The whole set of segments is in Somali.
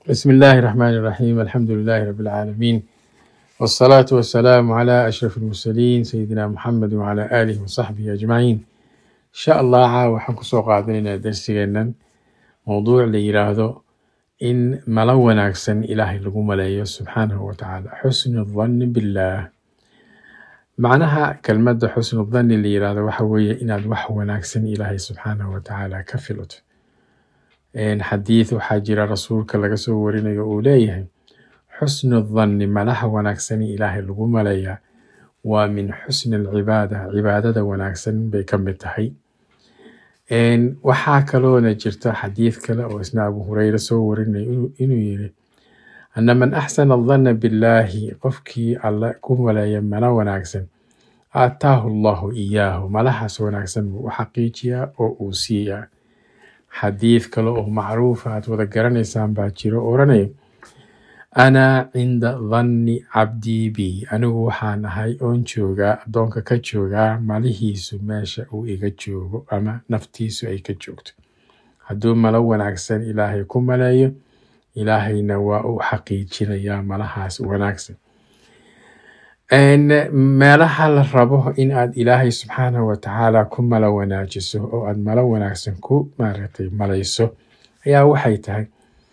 بسم الله الرحمن الرحيم الحمد لله رب العالمين والصلاة والسلام على أشرف المرسلين سيدنا محمد وعلى آله وصحبه أجمعين إن شاء الله caawa waxaan kusoo qaadanaynaa darsigeennan mowduuc la yiraahdo in malo wanaagsan ilaahay lagu maleeyo subxaanahu watacaala xusnu dhanni billaah macnaha kelmadda xusnu dhanni la yiraahdo waxa weeye inaad wax wanaagsan ilaahay subxaanahu watacaala ka filato xadiid waxaa jira rasuulka laga soo warinayo uu leeyahay xusnu dhanni malaha wanaagsani ilaahay lagu maleeyaa waa min xusni alcibaada cibaadada wanaagsan bay ka mid tahay waxaa kaloona jirta xadiid kale oo isna abu hureyre soo warinayo inuu- inuu yiri ana man axsana adhanna billaahi qofkii alle ku maleeya malo wanaagsan aataahu allahu iyaahu malahaas wanaagsan buu u xaqiijiyaa oo uu siiyaa xadiid kale oo macruufa aad wada garanaysaan baa jiro oo oranaya ana cinda dhanni cabdii bi anigu waxaan ahay oon joogaa addoonka ka joogaa malihiisu meesha uu iga joogo ama naftiisu ay ka joogto hadduu malo wanaagsan ilaahay ku maleeyo ilaahayna waa uu xaqiijinayaa malahaas wanaagsan Een, meelaha la rabo in aad ilaahay subxaanahu watacaala ku malo wanaajiso oo aad malo wanaagsan ku maaragtay malayso ayaa waxay tahay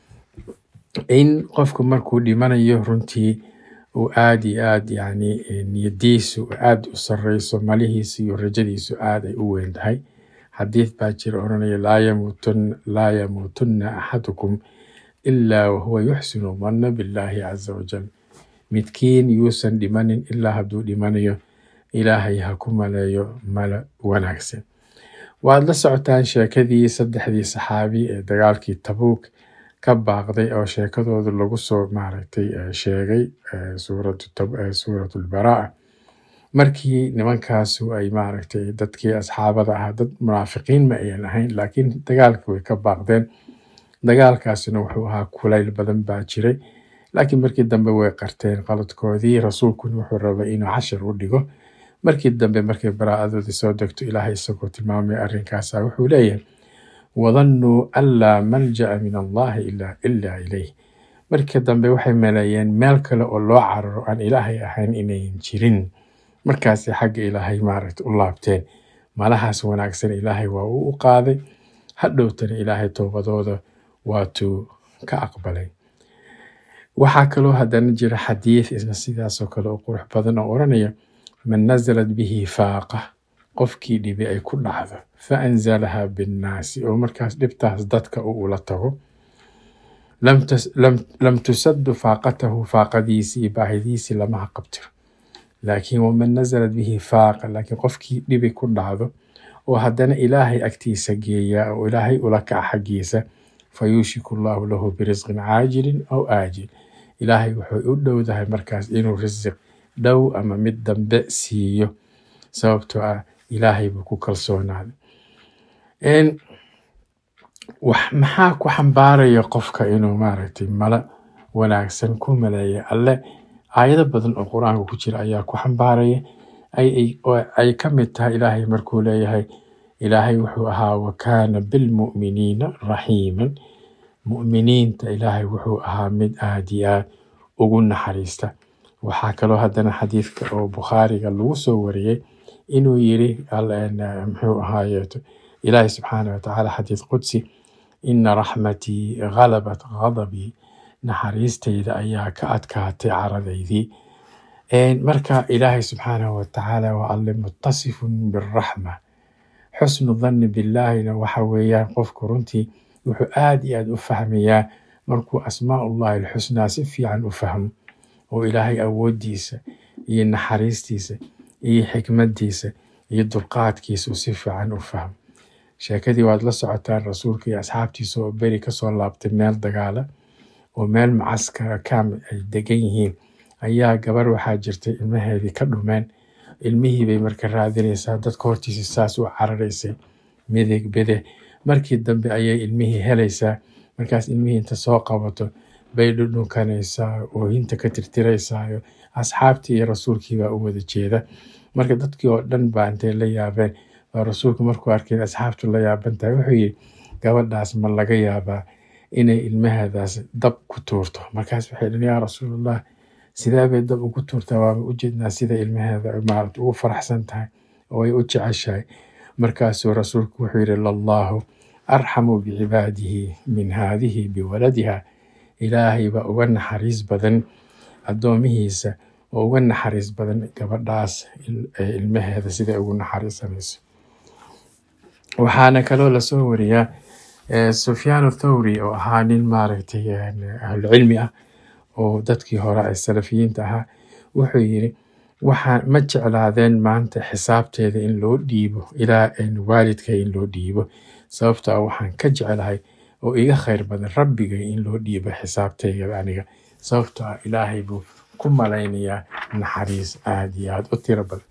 in qofku markuu dhimanayo runtii uu aad iyo aad yani eh, niyadiisu aad u sareyso malihiisu iyo rajadiisu aad ay u weyn tahay xadiid baa jira oranaya laa yamuutun laa yamuutunna axadukum ilaa wahuwa yuxsinu dhanna billaahi caza wajal midkiin yuusan dhimanin ilaa hadduu dhimanayo ilaahay ha ku maleeyo malo wanaagsan waad la socotaan sheekadii saddexdii saxaabi ee dagaalkii tabuuk ka baaqday oo sheekadooda lagu soo maaragtay eh, sheegay eh, suuratu Tab- eh, suuratu lbaraa markii nimankaasu ay maaragtay dadkii asxaabada ahaa dad munaafiqiin ma ayan ahayn laakiin dagaalka way ka baaqdeen dagaalkaasina wuxuu ahaa kulayl badan baa jiray laakiin markii dambe way qarteen qaladkoodii rasuulkuna wuxuu rabay inuu cashar u dhigo markii dambe markay baraa'adoodii soo degto ilaahay isagoo tilmaamay arrinkaasa wuxuu leeyahay wadannuu an laa malja'a min allahi ila ila ilayh markii dambe waxay maleeyeen meel kale oo loo cararo aan ilaahay ahayn inayn jirin markaasay xagga ilaahay maaragta u laabteen malahaas wanaagsan ilaahay waa uu u qaaday hadhowtana ilaahay toobadooda waatuu ka aqbalay waxaa kaloo haddana jira xadiid isna sidaasoo kale oo qurux badan oo oranaya man nazalat bihi faaqa qofkii dhibi ay ku dhacdo fa anzalaha binnaasi oo markaas dhibtaas dadka uu ula tago lam tas- lam- lam tusaddu faaqatahu faaqadiisii iyo baahidiisii lama haqabtiro laakiin waman nazalat bihi faaqa laakiin qofkii dhibi ku dhacdo oo haddana ilaahay agtiisa geeya oo ilaahay ula kaca xaggiisa fayuushiku allahu lahu birisqin caajilin aw aajil ilaahay wuxuu u dhowdahay markaas inuu risiq dhow ama mid dambe siiyo sababtoo ah ilaahay buu ku kalsoonaaday Een, wax maxaa ku xambaaraya qofka inuu maaragtay malo wanaagsan ku maleeya alle aayado badan oo qur-aanka ku jira ayaa ku xambaaraya ay ay- oo ay ka mid tahay ilaahay markuu leeyahay ilaahay wuxuu ahaa wakaana bilmu'miniina raxiiman mu'miniinta ilaahay wuxuu ahaa mid aad iyo aad ugu naxariista waxaa kaloo haddana xadiidka oo bukhaariga lagu soo wariyey inuu yiri al- en- muxuu ahaayeeto ilaahay subxaana watacaala xadiid qudsi ina raxmatii ghalabat ghadabii naxariistayda ayaa ka adkaatay caradaydii Een, marka ilaahay subxaanahu watacaala waa alle mutasifun biraxma xusnu dhanni billaahina waxa weeyaan qofku runtii wuxuu aad iyo aad u fahmayaa markuu asmaaullahi alxusnaa si fiican u fahmo oo ilaahay awoodiisa iyo naxariistiisa iyo xikmadiisa iyo dulqaadkiisa uu si fiican u fahmo sheekadii waad la socotaan rasuulka iyo asxaabtiisa oo beri kasoo laabtay meel dagaala oo meel mucaskara kaam ay degan yihiin ayaa gabar waxaa jirtay ilmaheedii ka dhumeen ilmihii bay marka raadinaysaa dadka hortiisa saas u cararaysay midig bidix markii dambe ayay ilmihii helaysaa markaas ilmihii inta soo qabato bay dhudhunkanaysaa oohinta ka tirtiraysaa asxaabtii iyo rasuulkii baa u wada jeeda marka dadkii oo dhan baa intay la yaabeen baa rasuulku markuu arkay in asxaabtu la yaaban tahay wuxuu yidhi gabadhaas ma laga yaabaa inay ilmaheedaas dab ku tuurto markaas waxay dhan yaa rasuulallah sidee bay dab ugu tuurtaa waaba ujeednaa sida ilmaheeda ay maaragta ugu faraxsan tahay oo ay u jeceshahay markaasuu rasuulku wuxuu yidhi lallahu arxamu bicibaadihi min haadihi biwaladiha ilaahay baa uga naxariis badan addoomihiisa oo uga naxariis badan gabadhaas il- ee ilmaheeda siday ugu naxariisanayso waxaana kaloo lasoo wariyaa eh, sufyaan thawri oo ahaa nin maaragtay eh, ahlucilmi ah oo dadkii hore ee salafiyiinta ahaa wuxuu yidhi waxaa ma jeclaadeen maanta xisaabteeda in loo dhiibo ilaa in waalidkay in loo dhiibo sababtoo ah waxaan ka jeclahay oo iga khayr badan rabbigay in loo dhiibo xisaabteyda aniga sababtoo ah ilaahay buu ku malaynayaa naxariis aad iyo aad u tiro badan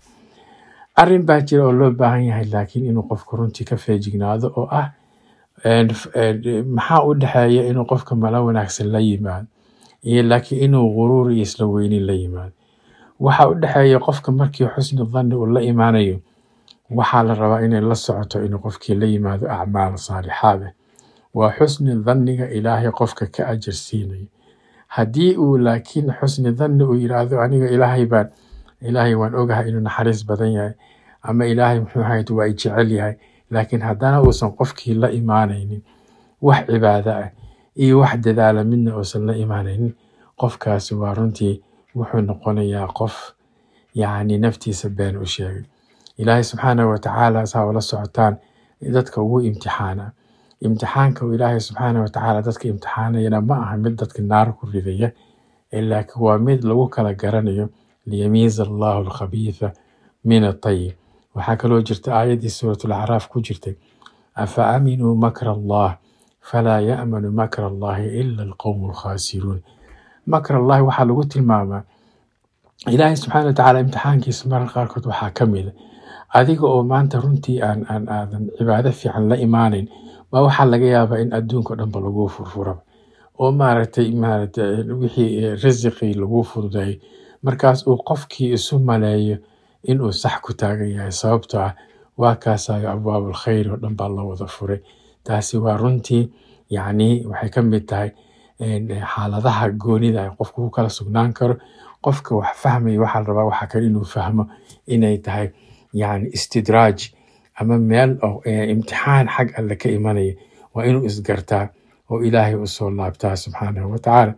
arrin baa jira oo loo baahan yahay laakiin inuu qofku runtii ka feejignaado oo ah een, f- een, maxaa u dhexeeya inuu qofka mala wanaagsan la yimaado iyo laakiin inuu guruur iyo isla weynin la yimaado waxa u dhexeeya qofka markii xusni dhanni uu la imaanayo waxaa la rabaa inay la socoto inuu qofkii la yimaado acmaal saalixaad ah waa xusni dhanniga ilaahay qofka ka ajar siinayo haddii uu laakiin xusni dhanni uu yidhaahdo aniga ilaahay baan ilaahay waan ogahay inuu naxariis badan yahay ama ilaahay muxuu ahayd waa i jecel yahay laakiin haddana uusan qofkii la imaanaynin wax cibaado ah iyo wax dadaala midna uusan la imaanaynin qofkaasi waa runtii wuxuu noqonayaa qof yacni naftiisa been u sheegay ilaahay subxaanahu watacaala saa ula socotaan dadka ugu imtixaana imtixaanka uu ilaahay subxaanahu watacaala dadka imtixaanayana ma aha mid dadka naar ku ridaya ee laakiin waa mid lagu kala garanayo liyamiiza allahu alkhabiitha min atayib waxaa kaloo jirta aayaddii suuratulacraaf ku jirtay afa aaminuu makra allah falaa ya'manu makra allahi ila alqowmu alkhaasiruun makr allahi waxaa lagu tilmaamaa ilaahay subxaana watacaala imtixaankiisa mararka qaarkood waxaa ka mid a adiga oo maanta runtii aan aan aadan cibaado fiican la imaanayn baa waxaa laga yaabaa in adduunka o dhanba laguu furfuraba oo maaragtay maaragtay wixii eh, risiqii laguu fududeeyo markaas uu qofkii isu maleeyo inuu sax ku taagan yahay sababtoo ah waa kaasayo abwaabul khayr oo dhan baa la wada furay taasi waa runtii yacni waxay ka mid tahay een, xaaladaha goonida ay qofku ku kala sugnaan karo qofka wax fahmaya waxaa la rabaa waxaa kale inuu fahmo inay tahay yani istidraaj ama meel oo eh, imtixaan xag alle ka imanaya waa inuu isgartaa oo ilaahay usoo laabtaa subxaanahu watacaala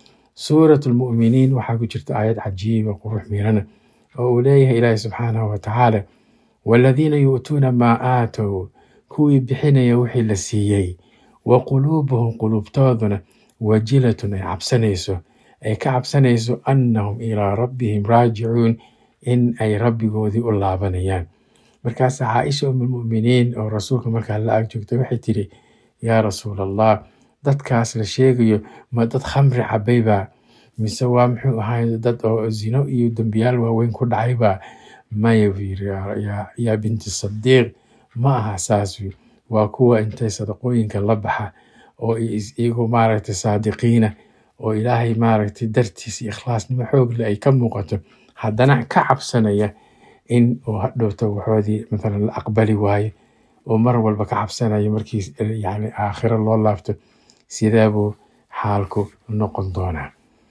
suurat lmu'miniin waxaa ku jirta aayad cajiiba qurux miirana oo uu leeyahay ilaahay subxaanahu watacaala waladiina yu'tuuna maa aatow kuwii bixinaya wixii la siiyey wa quluubuhum quluubtooduna wajilatun ay cabsanayso ay ka cabsanayso annahum ilaa rabbihim raajicuun in ay rabbigoodii u laabanayaan markaas caaisha umulmu'miniin oo rasuulka markaa la ag joogtay waxay tidhi yaa rasuul allah dadkaas la sheegayo ma dad khamri cabay baa mise waa muxuu ahaay dad oo zino iyo dembiyaal waaweyn ku dhacay baa maya buu yiri "yaa- yaa- yaa binti sadiiq ma aha saas wi waa kuwa intay sadaqooyinka la baxa oo is- iyagoo maaragtay saadiqiina oo ilaahay maaragtay dartiis iyo ikhlaasnimo xoog leh ay ka muuqato haddana ka cabsanaya in uu hadhowto waxoodii mathalan la aqbali waayo oo mar walba ka cabsanaya markii yani aakhiro loo laabto sidee buu xaalku noqon doonaa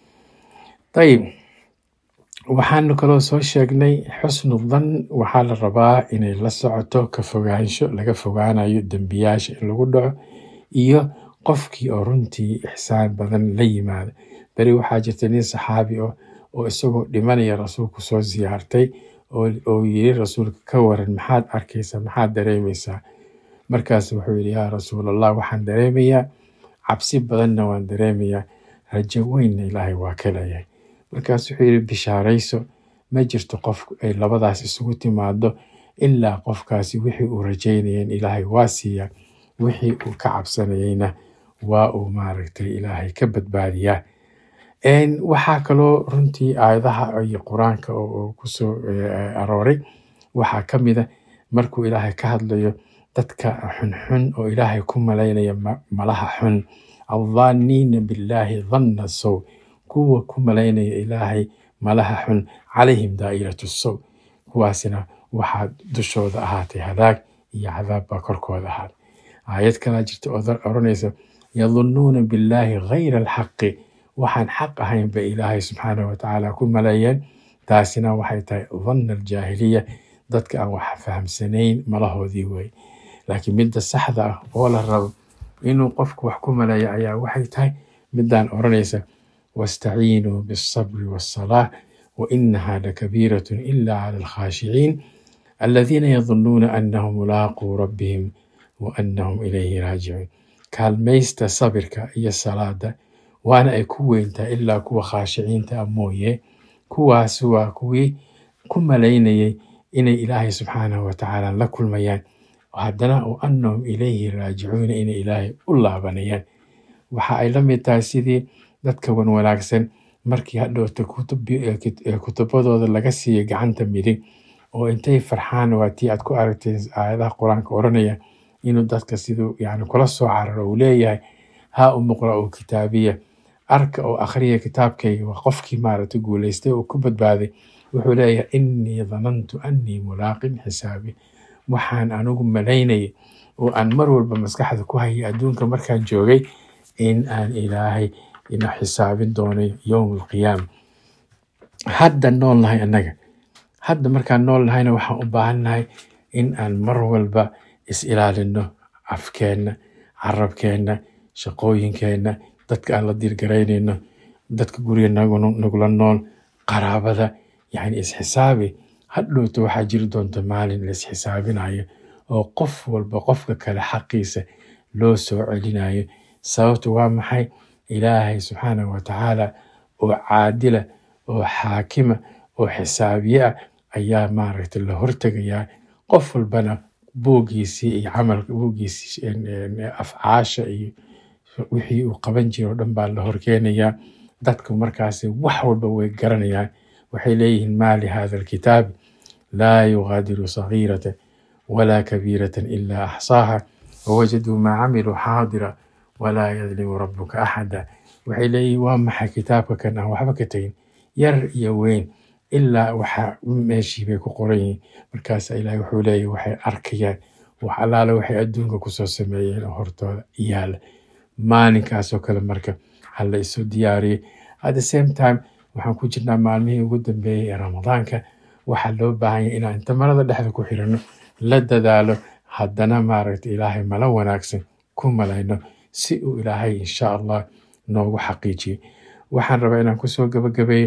ayib waxaanu kaloo soo sheegnay xusnu dhan waxaa la rabaa inay la socoto ka fogaansho laga fogaanayo dembiyaasha in lagu dhaco iyo qofkii oo runtii ixsaan badan la yimaada beri waxaa jirta nin saxaabi oh oo isagoo dhimanaya rasuulku soo siyaartay oo oo yiri rasuulka ka waran maxaad arkaysaa maxaad dareemaysaa markaas wuxuu yidhi yaa rasuul allah waxaan dareemayaa cabsi badanna waan dareemayaa rajo weynna ilaahay waa ka leeyahay markaas wuxuu yidhi bishaarayso ma jirto qof ay labadaas isugu timaado ilaa qofkaasi wixii uu rajaynayeen ilaahay waa siiyaa wixii uu ka cabsanayeyna waa uu maaragtay ilaahay ka badbaadiyaa Een, waxaa kaloo runtii aayadaha iyo qur-aanka oo oo kusoo eh, arooray waxaa ka mid a markuu ilaahay ka hadlayo dadka xunxun oo ilaahay ku malaynaya ma- malaha xun adhaaniina billaahi dhanna sow kuwa ku malaynaya ilaahay malaha xun calayhim daa'iratu sow kuwaasina waxaa dushooda ahaatay halaag iyo cadaab baa korkooda ahaaday aayad kalaa jirta oo dar- oranaysa yadunnuuna billaahi gayra alxaqi waxaan xaq ahayn bay ilaahay subxaanahu watacaala ku maleeyeen taasina waxay tahay dhanna aljaahiliya dadka aan wax fahamsanayn malahoodii wey laakiin midda saxda ah oo la rabo inuu qofku wax ku maleeyo ayaa waxay tahay midaan odhanaysa wastaciinuu bialsabri waasalaah wa inaha lakabiiratun ila cala alkhaashiciin aladiina yadunnuuna annahum mulaaquu rabbihim wa annahum ilayhi raajicuun kaalmaysta sabirka iyo salaada waana ay ku weyntaa ilaa kuwa khaashiciinta ah mooye kuwaas waa kuwii ku malaynayay inay ilaahay subxaanahu watacaala la kulmayaan haddana wa annahum ilayhi raajicuuna inay ilaahay u laabanayaan waxa ay la mid tahay sidii dadka wan wanaagsan markii hadhowta kutubadooda laga siiyay gacanta midig oo intay farxaan waa tii aad ku aragtay aayadaha qur-aanka odhanaya inuu dadka siduu yani kula soo cararo uu leeyahay haa umuqra u kitaabiya arka oo akhriya kitaabkayga waa qofkii maaragtay guulaystay oo ku badbaaday wuxuu leeyahay innii danantu annii mulaaqin xisaabi waxaan anigu malaynayay oo aan mar walba maskaxda ku hayay adduunka markaan joogay in aan ilaahay ina xisaabin doonay yowm alqiyaama hadda nool nahay annaga hadda markaan nool nahayna waxaan u baahannahay in aan mar walba is ilaalino afkeenna carabkeenna shaqooyinkeenna dadka aan la diirgaraynayno dadka guriga nagula nool qaraabada yacni isxisaabi hadhowta waxaa jiri doonta maalin la isxisaabinayo oo qof walba qofka kale xaqiisa loo soo celinayo sababtu waa maxay ilaahay subxaanahu watacaala oo caadila oo xaakima oo xisaabiye ah ayaa maaragtay la hortegayaa qof walbana buuggiisii iyo camalka buuggiisii afcaasha iyo wixii uu qaban jira oo dhan baa la horkeenayaa dadku markaasi wax walba way garanayaan waxay leeyihiin maa lihada alkitaabi laa yugaadiru sagiirata walaa kabiirata ilaa axsaaha wawajaduu maa camiluu xaadira walaa yadlimu rabuka axada waxay leeyihiin waa maxay kitaabka kan aan waxba ka tegin yar iyo weyn ilaa waxa meeshii bay ku qoran yihiin markaasa ilaahay wuxuu leeyahy waxay arkayaan wax allaale waxay adduunka kusoo sameeyeen oo hortooda yaala maalinkaasoo kale marka ha la isu diyaariyey at the same time waxaan ku jirnaa maalmihii ugu dambeeyey ee ramadaanka waxaa loo baahan yahay inaan inta marada dhexda ku xirano la dadaalo haddana maaragta ilaahay mala wanaagsan ku malayno si uu ilaahay insha allah noogu xaqiijiyo waxaan rabaa inaan kusoo gabagabeeyo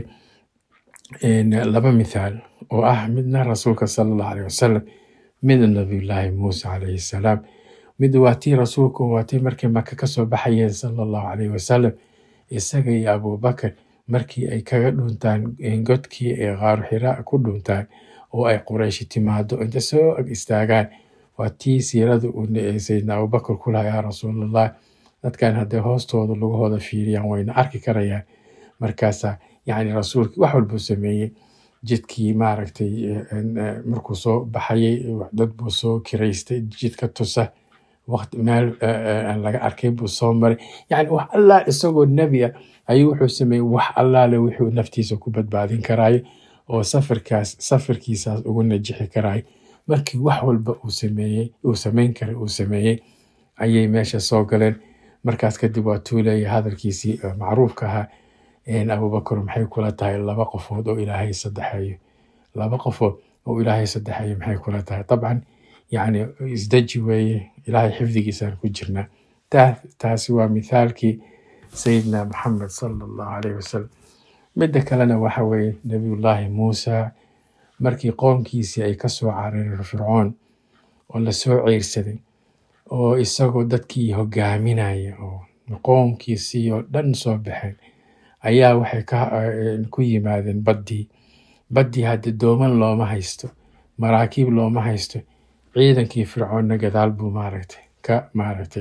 laba mithaal oo ah midna rasuulka sala allahu aleyh wasalam midna nabiyullaahi muuse calayhi salaam mid waa tii rasuulku waa tii markay maka kasoo baxayeen sala allahu aleyh wasalam isaga iyo abubakar markii ay kaga dhuntaan godkii ay qaaru xiraa ku dhuntaan oo ay qurayshi timaado inta soo ag istaagaan waa tii siirada uu sayidna abubakar ku lahaa yaa rasuulallah dadkan hadday hoostooda lugahooda fiiriyaan wayna arki karayaan markaasa yacni rasuulkii wax walbuu sameeyey jidkii maaragtay markuu soo baxayay dad buu soo kiraystay jidka tusa waqti meel aan laga arkay buu soo maray yacni wax allaa isagoo nebi ah ayuu wuxuu sameeyey wax allaale wuxuu naftiisa ku badbaadin karaayo oo safarkaas safarkiisaas ugu najixi karaayo markii wax walba uu sameeyey uu samayn karay uu sameeyey ayay meesha soo galeen markaas kadib waa tuuleeya hadalkiisii macruufka ahaa abubakar maxay kula tahay laba qofood oo ilaahay saddexeeyo laba qofood oo ilaahay saddexeeyo maxay kula tahay dabcan yacni isdeji weeye ilaahay xifdigiisaan ku jirnaa taasi waa mithaalkii sayidina maxamed sala allahu aleyh wasalam midda kalena waxa weeye nabiyullaahi muusa markii qoomkiisii ay ka soo carareen fircoon oo lasoo ceyrsaday oo isagoo dadkii hogaaminaya oo qoomkiisii oo dhan soo baxeen ayaa waxay ku yimaadeen baddii baddii haddi dooman looma haysto maraakiib looma haysto ciidankii fircoonna gadaal buu maaragtay ka maaragtay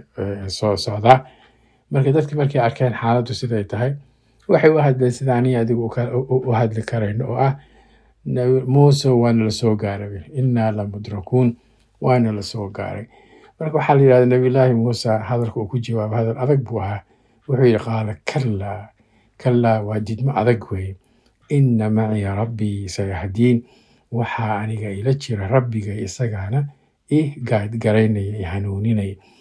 soo socdaa marka dadki markay arkeen xaaladdu siday tahay waxay u hadleen sida aniga adigu u hadli karayno oo ah muuse waana la soo gaaray innaa la mudrakuun waana la soo gaaray marka waxaa la yidhahda nabiyullaahi muuse hadalka uu ku jawaabo hadal adag buu ahaa wuxuu yidhi qaala kallaa kallaa waa didmo adag weeye inna maciya rabbii sayahdiin waxaa aniga ila jira rabbiga isagaana i garaynaya i hanuuninaya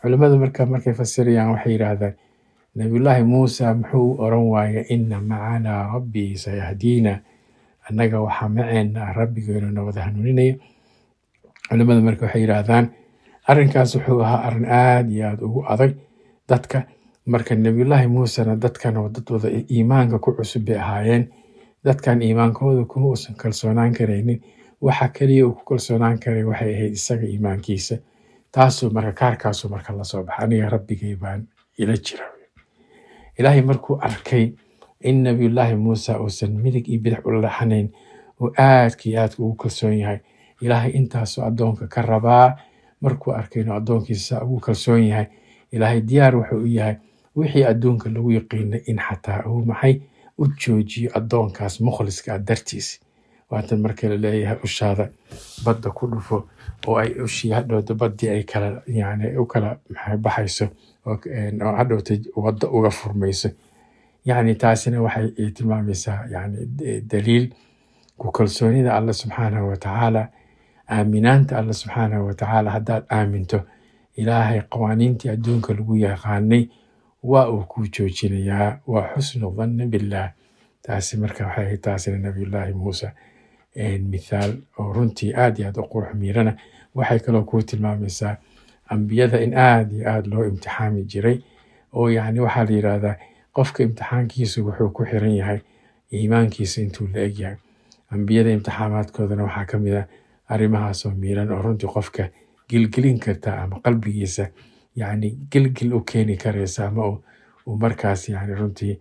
culimmadu marka markay fasirayaan waxay yidhaahdaan nabiyullaahi muusa muxuu u oran waaya ina macanaa rabbii sayahdiina annaga waxaa maceena rabbigeenu na wada hanuuninaya culimmadu marka waxay yidhaahdaan arrinkaas wuxuu ahaa arrin aada iyo aada ugu adag dadka marka nabiyullaahi muusena dadkan oo dad wada iimaanka ku cusub bay ahaayeen dadkan iimaankooda kuma uusan kalsoonaan karaynin waxa keliya uu ku kalsoonaan karay waxay ahayd isaga iimaankiisa taasuu marka kaarkaasuu marka lasoo baxa aniga rabbigay baan ila jira ilaahay markuu arkay in nabiyullaahi muuse uusan midig iyo bidix ula laxanayn uu aadka iyo aadka ugu kalsoon yahay ilaahay intaasuu addoonka ka rabaa markuu arkay inuu addoonkiisa ugu kalsoon yahay ilaahay diyaar wuxuu u yahay wixii adduunka lagu yaqiinay in xataa uu maxay u joojiyo addoonkaas mukhliska ah dartiis waatan marka la leeyahay ushaada badda ku dhufo oo ay ushii hadhowta baddii ay kala yani u kala maxay baxayso oo oo hadhowta wadda uga furmayso yacni taasina waxay ay tilmaamaysaa yani daliil ku kalsoonida alla subxaanahu watacaala aaminaanta alla subxaanahu watacaala haddaad aaminto ilaahay qawaaniintii adduunka lagu yaqaanay waa uu kuu joojinayaa waa xusnu dhanni billaah taasi marka waxay ahayd taasina nabiyullaahi muuse mithaal oo runtii aad iyo aad u qurux miirana waxay kaloo kuu tilmaamaysaa ambiyada in aad iyo aad loo imtixaami jiray oo yacni waxaa la yidhaahdaa qofka imtixaankiisu wuxuu ku xiran yahay iimaankiisa intuu la eg yahay ambiyada imtixaamaadkoodana waxaa ka mid ah arrimahaasoo miiran oo runtii qofka gilgelin karta ama qalbigiisa yacni gilgil u keeni karaysa ama uu markaas yani runtii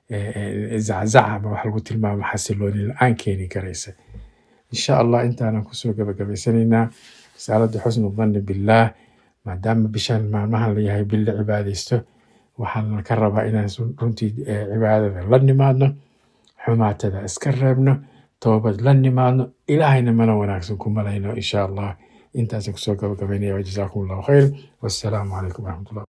zaczac ama wax lagu tilmaamo xasilooni la-aan keeni karaysa insha allah intaanan kusoo gabagabaysanaynaa risaalada xusnu dhanni billaah maadaama bishan maalmahan layahay bil la cibaadaysto waxaana ka rabaa inaan runtii cibaadada la nimaadno xumaatada iska reebno toobad la nimaadno ilaahayna mana wanaagsan ku malayno insha allah intaasaan kusoo gabagabaynaya wajazaakum allahu khayr wassalaamu calaykum waraxmatullah